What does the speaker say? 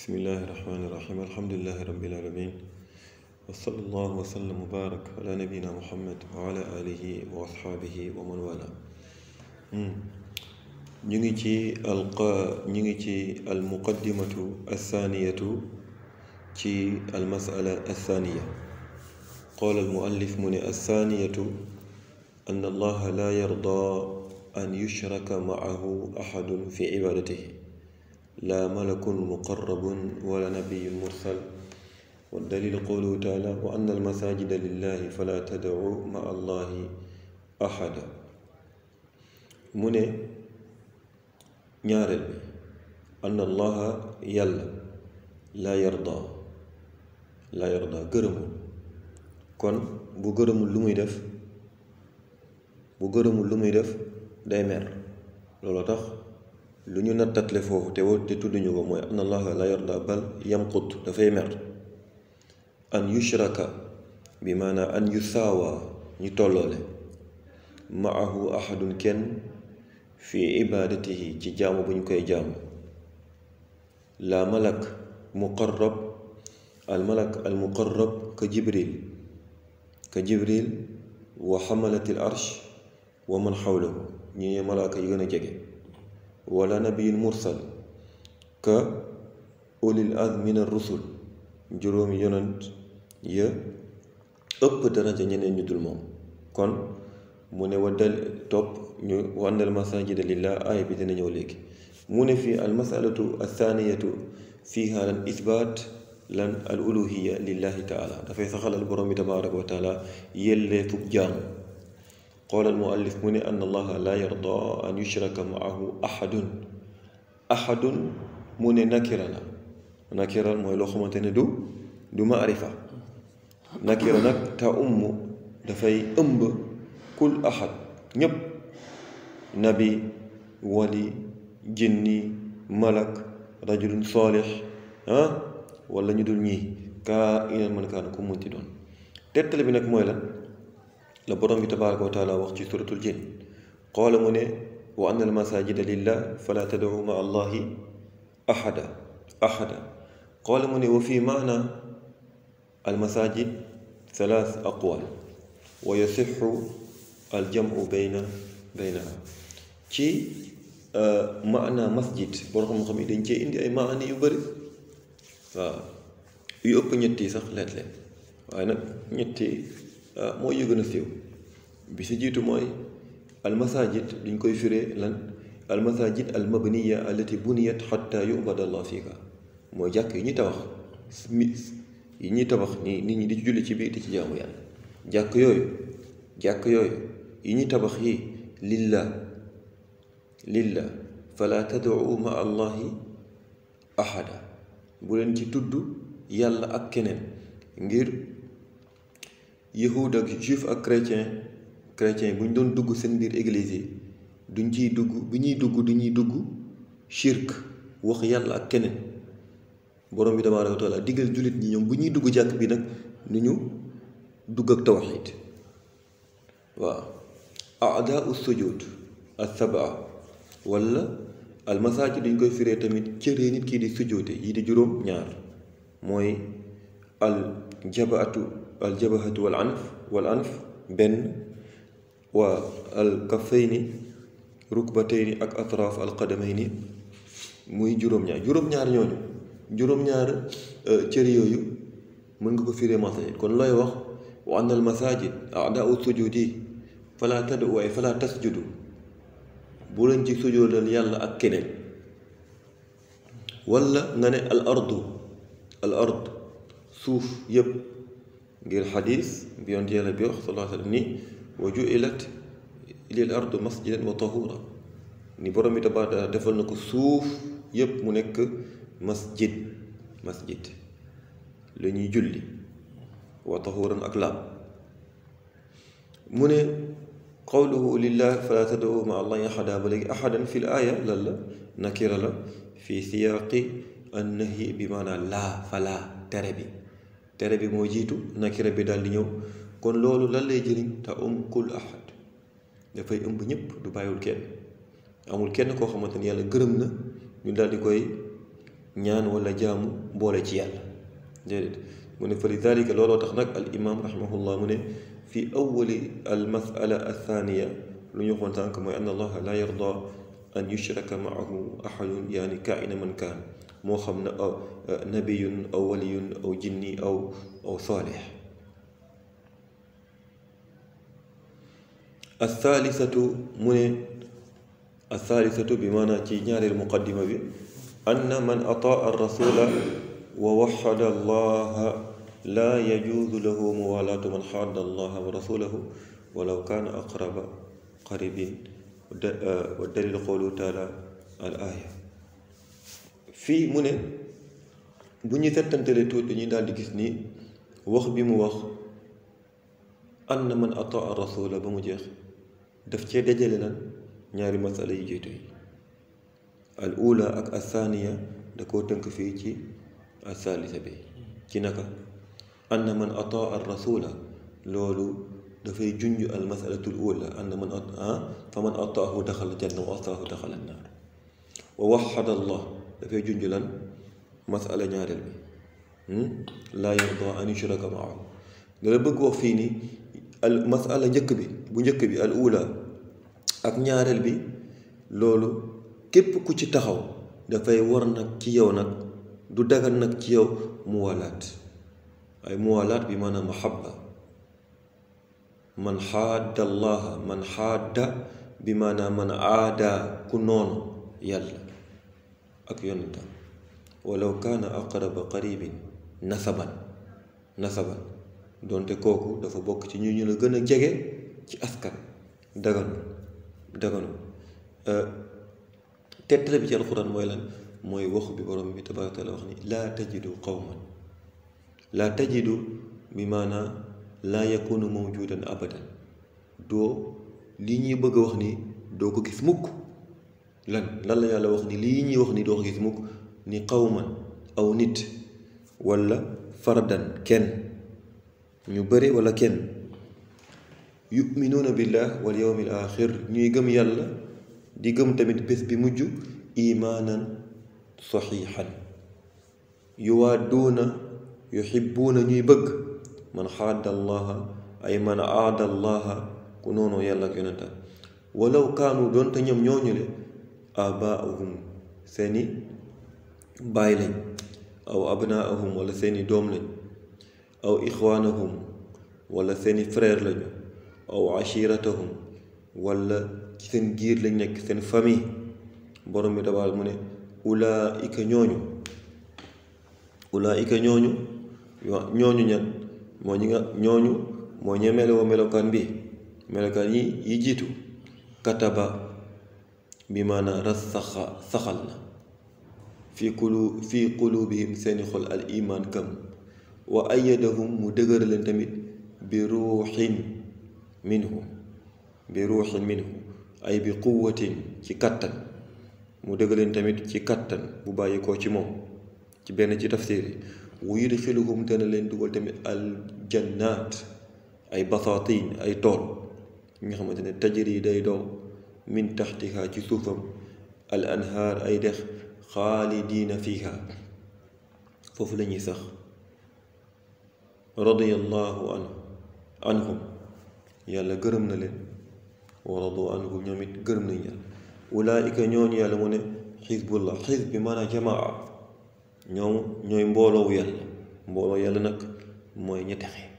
bismillahi rahmaani rahim alhamdulilahi rabbil alamin wa sallallahu wa sallam wa barak ala nabina muhammad wa ala alihi wa asxaabihi wa man wala ñu ngi ci alqa ñu ngi ci almuqaddimatu alsaaniyatu ci almasala alsaaniya qaala almuallif mu ne alsaaniyatu an allaha la yarda an yushraka maahu axadun fi cibaadatihi laa malakun muqarrabun wala nabiyun mursal waddaliil qawluhu taala wa anna almasajida lillahi fala tadcu ma allahi axada mu ne ñaareel bi ann allaha yàlla laa yarda laa yarda gërëmul kon bu gërëmul lu muy def bu gërëmul lu muy def day mer loolu tax lu ñu nattatle foofu te te tudduñu ko mooy an allaha la yarda bal yamqut dafay mer an yushraka bi maanaam an yusaawa ñu tolloole maahu ahadun kenn fi ibaadatihi ci jaamu bu ñu koy jaamu la malak muqarrab al malak al muqarrab ka jibril ka jibril wa xamalatil arsh wa man xawlahu ñi malaaka yi gën a jege wala nabiyin mursal ka ulil azmi min ar-rusul juróomi yonent ya ëpp daraja ñeneen ñu dul moom kon mu ne wa dal topp ñu wa anna al masajida lillah aaya bi dina ñëw léegi mu ne fii al masalatu athaniyatu fiha lan isbaat lan al uluhiya lillahi taala dafay saxalal borom bi tabaraka wa taala yelleefug jaamu qaala al muallif mu ne an allaha la yarda an yushraka maahu ahadun ahadun mu ne nakira la nakira mooy loo xamante ne du du maarifa nakira nag ta umm dafay ëmb kul ahad ñépp nabi wali jinni malak rajulun saalix ah wala ñu dul ñii kaa inal man kaan ku munti doon tettale bi nag mooy lan la borom bi tabaraka wa taala wax ci suratul jin qaala mu ne wa anna al masajida lillah fala tad'u ma allahi ahada ahada qaala mu ne wa fi maana al masajid thalath aqwal wa yasixu al jamu bayna baynaha ci maana masjid boo xam-xam yi dañ cee indi ay maani yu bëri waaw yu ëpp ñetti sax leet-leet waaye nag ñetti mooy yu gën a siiw bi si jiitu mooy almasajid duñ koy firee lan almasajid almabniya allati buniyat xatta yubada allah fiika mooy jàkk yi ñuy tabax yi ñuy tabax ni nit ñi di ci julli ci biir di ci jaamu yàlla jàkk yooyu jàkk yooyu yi ñuy tabax yi lillah lillah fala tad'u ma allahi ahada bu leen ci tudd yàlla ak keneen ngir yahud ak juif ak chrétien chrétien bu ñu doon dugg seen biir église yi duñ ciy dugg bu ñuy dugg du ñuy dugg shirk wax yàlla ak keneen borom bi tabaaraka wa taala diggal jullit ñi ñoom bu ñuy dugg jàkk bi nag nu ñu dugg ak tawxiid waaw aadaau sujud as-sab'a wala almasaajid duñ koy firee tamit cëree nit kii di sujoote yi di juróom ñaar mooy al jabaatu al jabahatu wal anf wal anf benn waa al kaffayni rukbatayni ak atraaf al qadamayni muy juróom-ñaar juróom-ñaar ñooñu juróom-ñaar cër yooyu mën nga ko firee masaajid kon looy wax wa anna al masaajid a'daa'u sujudi fala tad'u waaye fala tasjudu bu leen ci sujoodal yàlla ak keneen wala nga ne al ardu al ard suuf yépp ngir xadis bi yonent yàlla bi wax sallallahu alayhi wa sallam ni wa ju'ilat lil ardu masjidan wa tahura ni borom bi tabaaraka defal na ko suuf yépp mu nekk masjid masjid la ñuy julli wa tahuran ak laab mu ne qawluhu lillah fala tad'u ma allahi ahada ba léegi ahadan fi l aaya lan la nakira la fi siyaaqi annahyi bi maanaam laa falaa tere bi tere bi moo jiitu nakira bi daal di ñëw kon loolu lan lay jëriñ te um kul ahad dafay ëmb ñëpp du bàyyiwul kenn amul kenn koo xamante ni yàlla gërëm na ñu daal di koy ñaan wala jaamu boole ci yàlla déedéet mu ne fa lidalika looloo tax nag al imam rahimahullah mu ne fi awali al masala athaniya lu ñu waxoon sànq mooy an allaha la yarda an yushraka maahu ahadun yaani kaina man kaan moo xam ne aw nabiyun aw waliyun aw jinni aw aw saalix althaalisatu mu ne althaalisatu bi maanaam ci ñaareel muqaddima bi anna man ataa arrasula wa waxada allaha laa yajuuzu lahu muwalaatu man xaadda allaha wa rasulahu walaw kaana aqraba qaribin wa dalil qawlu taala al aaya fii mu ne bu ñu settantale tuuti dañuy daal di gis ni wax bi mu wax anna man ataa rasula ba mu jeex daf cee dajale lan ñaari masala yi jiitu yi al ula ak athaniya da koo tënk fii ci athalitha bi ci naka anna man ataa ar rasula loolu dafay junj al masalatul ula anna man a fa man ataahu daxala janna wa ataahu daxala naar wa waxada allah dafay junj lan masala ñaareel bi laa yarda an yushraka maahu dala bëgg wax fii ni al masala njëkk bi bu njëkk bi al ula ak ñaareel bi loolu képp ku ci taxaw dafay war nag ci yow nag du dagan nag ci yow muwalaat ay muwalaat bi maanaam mahabba man xaadda allaha man xaadda bi maanaam man aada ku noonu yàlla ak yonentam walaw kaana aqraba qaribin nasaban nasaban doonte kooku dafa bokk ci ñu ñu la gën a jege ci askan daganu daganu tettale bi ci alxuraan mooy lan mooy waxu bi borom bi tabaaraka taala wax ni laa tajidu qawman laa tajidu bi maanaa laa yakunu mawjudan abadan doo lii ñuy bëgg a wax ni doo ko gis mukk lan lan la yàlla wax ni lii ñuy wax ni doo ko gis mukk ni qawman aw nit walla fardan kenn ñu bëri walla kenn yuminuuna billah wal yawmil axir ñuy gëm yàlla di gëm tamit bés bi mujj imaanan saxiixan yuwaadduuna yuxibbuuna ñuy bëgg man xaadda allaha ay man aada allaha ku noonu yàlla ak yonenta walaw kaanu doonte ñoom ñooñu le abaahum seeni baay lañ aw abnaahum wala seeni doom lañ aw ixwaanahum wala seeni frère lañu aw ashiratahum wala ci seen giir lañ nekk seen famille borom bi dabaal mu ne ulaika ñooñu ulaika ñooñu ñooñu ñan moo ñi nga ñooñu moo ñe meloo melokaan bi melokaan yi yi jiitu kataba bi maanaa ras saxa saxal na fi qulu fi qulubihim seeni xol al iman kam wa ayadahum mu dëgër leen tamit bi ruuxin minhu bi ruuxin minhu ay bi quwatin ci kattan mu dëgër leen tamit ci kattan bu bàyyi koo ci moom ci benn ci tafsir yi wa yudxiluhum dana leen dugal tamit al jannaat ay basaatin ay tool yi nga xamante ne tajri day dow min taxtiha ci suufam al anhaar ay dex xaalidiina fiha foofu la ñuy sax radiyallahu anhu anhum yàlla gërëm na leen wa radu anhu ñoom it gërëm nañ yàlla ulaayika ñooñu yàlla mu ne xisbullah xisb bi maanaam jamaa ñoom ñooy mbooloowu yàlla mbooloo yàlla nag mooy ña texe